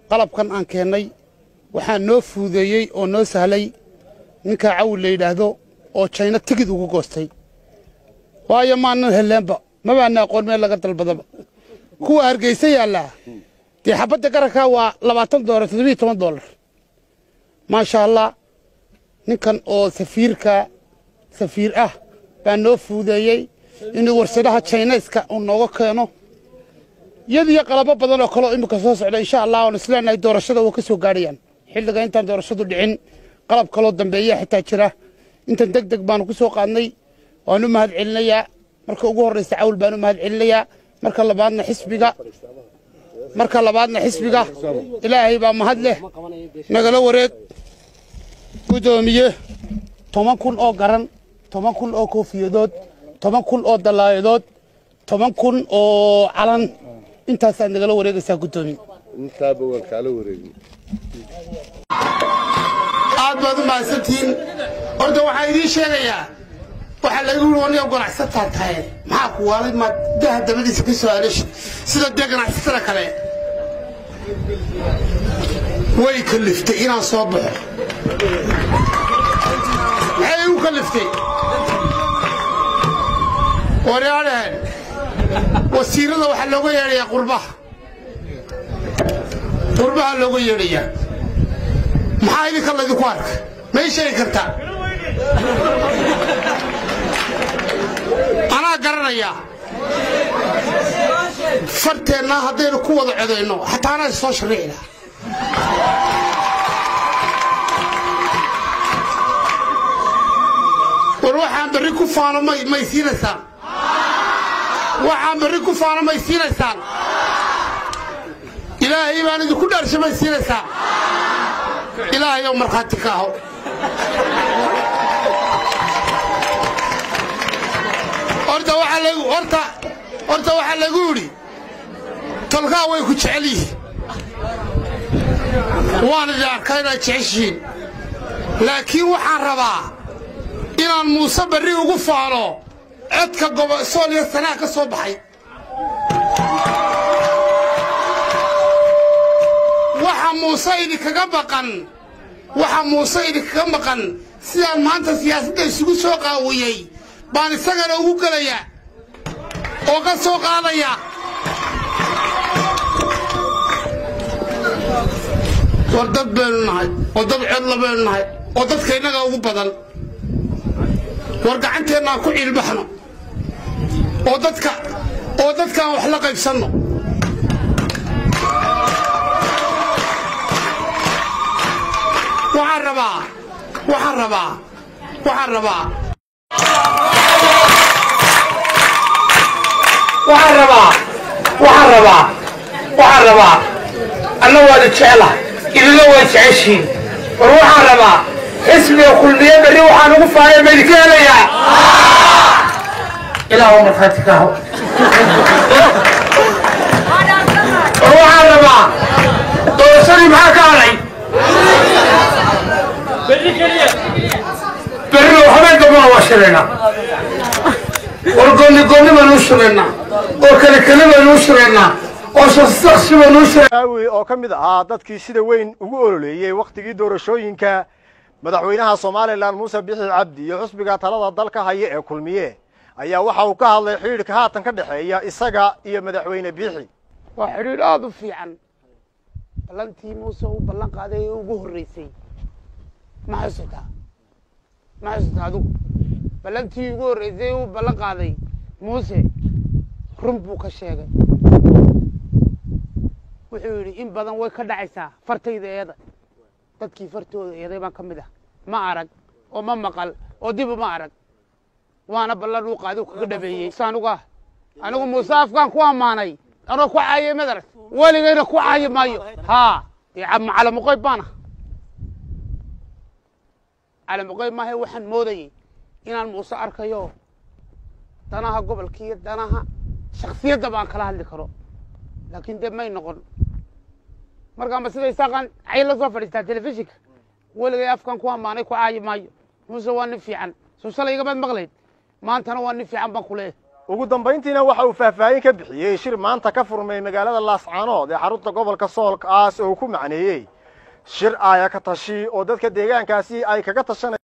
qalabkan aan keennay waxaa noo fuudeeyey oo noo sahlay ninkaa cawil la yidhaahdo oo jayna tigid ugu goostay waayo maanan helleenba mabaana aqoon meel laga dalbadaba kuwa hargeysa yaallaa dee xabadda garankaa waa labaatan doolar toddobiyo toban doolar maasha allah ninkan oo safiirka safiir ah baa noo fuudeeyey inuu warshadaha jaynayska uu nooga keeno iyadiyo qalabo badan oo kaleo imika soo socda insha allah oon isleenahay doorashada waa ka soo gaadhayaan xilliga intaan doorashadu dhicin qalab kaloo dambeeya xitaa jira intan deg deg baanu ku soo qaadnay waanu mahad celinayaa marka ugu horraysa cawl baanu mahad celinayaa marka labaadna xisbiga marka labaadna xisbiga ilaahay baa mahad leh nagala wareeg guddoomiye toban kun oo garan toban kun oo koofiyadood toban kun oo dallaayadood toban kun oo calan intaasaad nagala wareegaysaa guddoomiye intaaba waan kaala wareegay aad baad u mahadsantihiin horta waxaa idiin sheegayaa waxaa laga yiri waniga ganacsataa tahay maxaa ku waalay maad daha dabadiisa ka soo aaleshi sida dee ganacsatada kale way kaliftay inaan soo baxo maxay igu kaliftay waryaadhaheen wasiirada waxaa looga yeedhayaa qurbaha qurbaha looga yeedhayaa maxaa idinka laydinku arka ma ii sheegi kartaa anaa garanayaa farteenna haddaynu ku wada codayno xataa anaa soo shariici lahaa war waxaan berri ku faano may may siinaysaan waxaan berri ku faano may siinaysaan ilaahay baan idinku dhaarsha may siinaysaan ilaahay oo markhaati ka aho horta waxaa lagu horta horta waxaa lagu yidhi tolkaa way ku jecel yihiin waan idin arkaa inaad jeceshihiin laakiin waxaan rabaa inaan muuse barri ugu faano codka gobosool iyo sanaa ka soo baxay waxa muuse idinkaga baqan waxa muuse idinkaga maqan sidaan maanta siyaasadda isugu soo qaawiyey baan isagana ugu gelaya oo ka soo qaadaya war dad baynu nahay oo dad codla baynu nahay oo dadka innaga ugu badan war gacanteennaan ku ciilbaxno oo dadka oo dadkaan wax la qaybsanno waxaan rabaa waxaan rabaa waxaan rabaa waxaan rabaa waxaan rabaa waxaan rabaa anna waada jecla idina waa jeceshiin war waxaan rabaa xisbiga kulmiye berri waxaan ugu faaya ma idinka helayaa ilaah oo markhaati ka aho war waxaan rabaa doorashadii maxaa ka hadhay berri waxbay gabana waa shiraynaa war goonni goonni baynu u shiraynaa oo kale kale baynu u shiraynaa oo shakshaksi baynu u shiraynaa aawi oo ka mid ahaa dadkii sida weyn ugu ololeeyey wakhtigii doorashooyinka madaxweynaha somalilan muuse bixi cabdi iyo xusbiga talada dalka haya ee kulmiye ayaa waxa uu ka hadlay xidhiidhka haatan ka dhexeeya isaga iyo madaxweyne biixi waa xidhiidh aada u fiican ballantii muuse uu ballan qaaday ee ugu horreysay ma xasuutaa ma xasuutaa adigu ballantii ugu horreysay uu ballan qaaday muuse run buu ka sheegay wuxuu yidhi in badan way ka dhacaysaa fartayda eeda dadkii fartooda eeday baan ka mid ah ma arag oo ma maqal oo dib uma arag waana ballan uu qaaday uu kaga dhabeeyey anuga anigu muuse afkaan ku ammaanay anoo ku caayay madarag weligayna ku caayi maayo haa dee calamuqoyb baana calamuqoyb maahe waxaan moodayey inaan muuse arkayo danaha gobolka iyo danaha shaksiyadda baan kala hadli karo laakiin dee may noqon markaanba sida isaaqaan cay la soo fadhiistaa telefishinka weligay afkan ku ammaanay ku caayi maayo muuse waa nin fiican soo shalay igamaad maqlayd maantana waa nin fiican baan ku leeyahay ugu dambayntiina waxa uu faahfaahin ka bixiyey shir maanta ka furmay magaalada laascaanood ee xarunta gobolka soolkaas oo uu ku macneeyey shir aaya ka tashi oo dadka deegaankaasi ay kaga tashanay